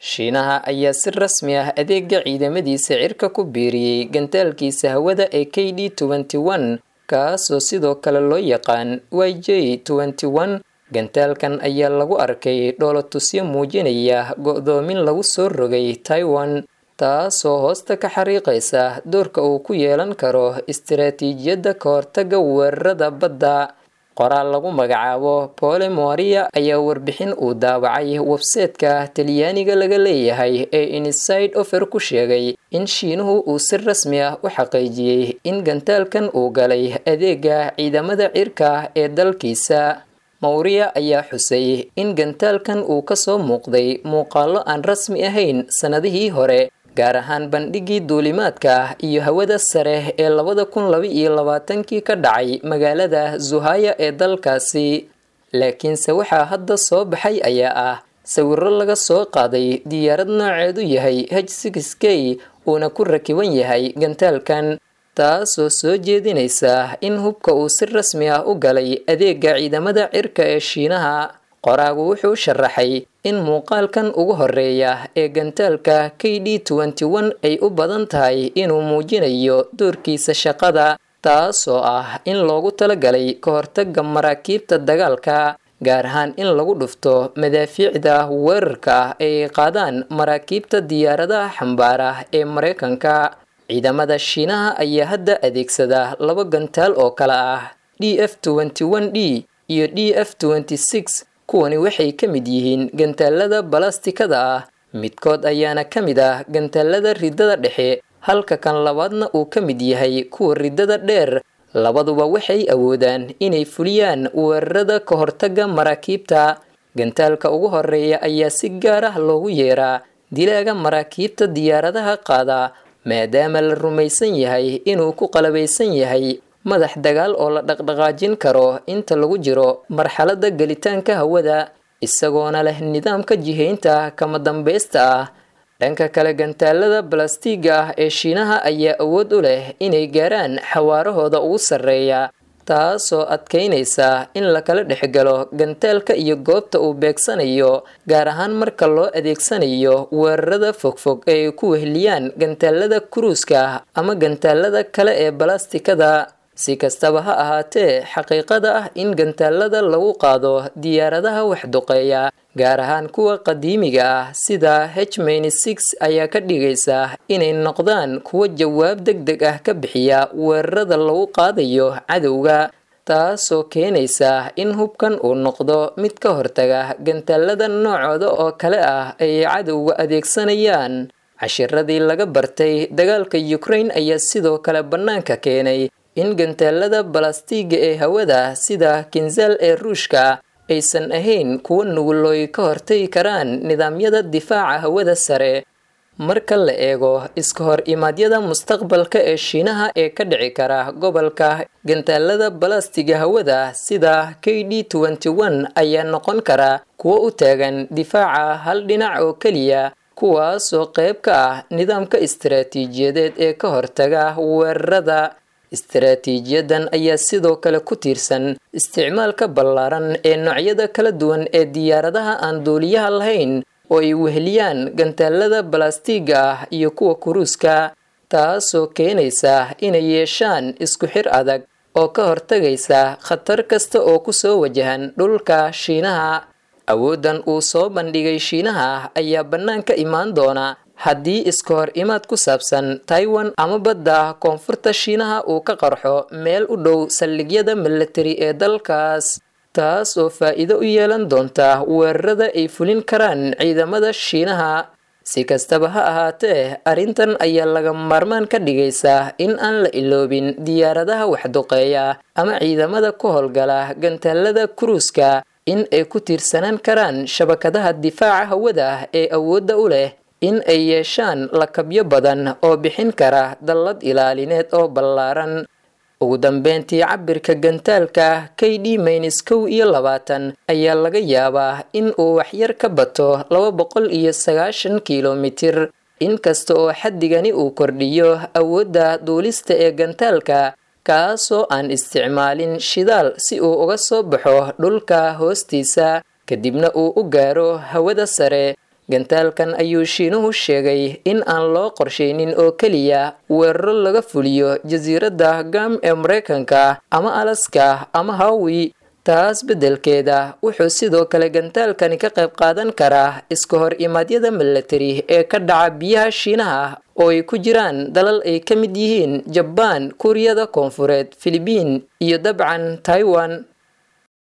shiinaha ayaa si rasmi ah adeega ciidamadiisa cirka ku biiriyey gantaalkiisa hawada ee k d kaasoo sidoo kale loo yaqaan y j gantaalkan ayaa lagu arkay dhoolotusyo muujinaya go-doomin lagu soo rogay taiwan taasoo hoosta ka xariiqaysa doorka uu ku yeelan karo istaraatiijiyadda ka hortaga weerarada badda qoraal lagu magacaabo pole moria ayaa warbixin uu daawacay webseetka talyaaniga laga leeyahay ee inside ofer ku sheegay in shiinuhu uu si rasmi ah u xaqiijiyey in gantaalkan uu galay adeega ciidamada cirka ee dalkiisa mawriya ayaa xusay in gantaalkan uu kasoo muuqday muuqaalo aan rasmi ahayn sannadihii hore gaar ahaan bandhigii duulimaadka iyo hawada sare ee labada kun laba iyo labaatankii ka dhacay magaalada zuhaya ee dalkaasi laakiinse waxaa hadda soo baxay ayaa ah sawiro laga soo qaaday diyaarad nooceedu yahay h six k uuna ku rakiban yahay gantaalkan taasoo soo jeedinaysa in hubka uu si rasmi ah u galay adeega ciidamada cirka ee shiinaha qoraagu wuxuu sharaxay in muuqaalkan ugu horeeya ee gantaalka k d ay u badan tahay inuu muujinayo doorkiisa shaqada taasoo ah in loogu talagalay ka hortaga maraakiibta dagaalka gaar ahaan in lagu dhufto madaafiicda weerarka ay qaadaan maraakiibta diyaaradaha xambaara ee mareykanka ciidamada shiinaha ayaa hadda adeegsada laba gantaal oo kale ah d f d iyo d f kuwani waxay ka mid yihiin gantaalada balastikada ah midkood ayaana ka mid ah gantaalada ridada dhexe halka kan labaadna uu ka mid yahay kuwa ridada dheer labaduba waxay awoodaan inay fuliyaan weerarada ka hortaga maraakiibta gantaalka ugu horeeya ayaa si gaar ah loogu yeeraa dilaaga maraakiibta diyaaradaha qaada maadaama la rumaysan yahay inuu ku qalabaysan yahay madax dagaal oo la dhaqdhaqaajin karo inta lagu jiro marxaladda gelitaanka hawada isagoona leh nidaamka jihaynta kama dambaysta ah dhanka kale gantaalada balastiga ah ee shiinaha ayaa awood u leh inay gaaraan xawaarahooda ugu sarreeya taasoo adkaynaysa in lakala dhexgalo gantaalka iyo goobta uu beegsanayo gaar ahaan marka loo adeegsanayo weerarada fogfog ee ay ku wehliyaan gantaalada kuruuska ama gantaalada kale ee balastikada si kastaba ha ahaatee xaqiiqada ah in gantaalada lagu qaado diyaaradaha waxduqeeya gaar ahaan kuwa qadiimiga ah sida h ayaa ka dhigaysa inay noqdaan kuwo jawaab deg deg ah ka bixiya weerarada lagu qaadayo cadowga taasoo keenaysa in hubkan uu noqdo mid ka hortaga gantaalada noocooda oo kale ah ay cadowga adeegsanayaan cashiradii laga bartay dagaalka ukraine ayaa sidoo kale bannaanka keenay in gantaalada balastiga ee hawada sida kinzaal ee ruushka aysan ahayn kuwo nugulooy ka hortagi karaan nidaamyada difaaca hawada sare marka la eego iska hor imaadyada mustaqbalka ee shiinaha ee ka dhici kara gobolka gantaalada balastiga hawada sida k d ayaa noqon kara kuwo u taagan difaaca hal dhinac oo keliya kuwaasoo qayb ka ah nidaamka istaraatiijiyadeed ee ka hortaga weerarada istaraatiijiyadan ayaa sidoo kale ku tiirsan isticmaalka ballaaran ee noocyada kala duwan ee diyaaradaha aan duuliyaha lahayn oo ay weheliyaan gantaalada balastiga ah iyo kuwa kuruuska taasoo keenaysa inay yeeshaan isku xir adag oo ka hortagaysa khatar kasta oo kusoo wajahan dhulka shiinaha awooddan uu soo bandhigay shiinaha ayaa bannaanka imaan doona haddii iska hor imaad ku saabsan taiwan ama badda koonfurta shiinaha uu ka qarxo meel u dhow saldhigyada milatari ee dalkaas taas oo faa'iido u yeelan doonta weerarada ay fulin karaan ciidamada shiinaha si kastaba ha ahaatee arrintan ayaa laga maarmaan ka dhigaysa in aan la iloobin diyaaradaha waxduqeeya ama ciidamada ku howlgala gantaalada kuruuska in ay ku tiirsanaan karaan shabakadaha difaaca hawada ee awoodda u leh in ay yeeshaan lakabyo badan oo bixin kara dallad ilaalineed oo ballaaran ugu dambeyntii cabirka gantaalka k d maynis kow iyo labaatan ayaa laga yaabaa in uu waxyar ka bato laba boqol iyo sagaashan kilomitir inkasta oo xaddigani uu kordhiyo awoodda duulista ee gantaalka kaasoo aan isticmaalin shidaal si uu uga soo baxo dhulka hoostiisa kadibna uu u gaaro hawada sare gantaalkan ayuu shiinuhu sheegay in aan loo qorshaynin oo keliya weeraro laga fuliyo jasiiradda gam ee maraykanka ama alaska ama hawi taas beddelkeeda wuxuu sidoo kale gantaalkani ka qayb qaadan karaa iska hor imaadyada milatari ee ka dhaca biyaha shiinaha oo ay ku jiraan dalal ay ka mid yihiin jabaan kuuriyada koonfureed filibiin iyo dabcan taiwan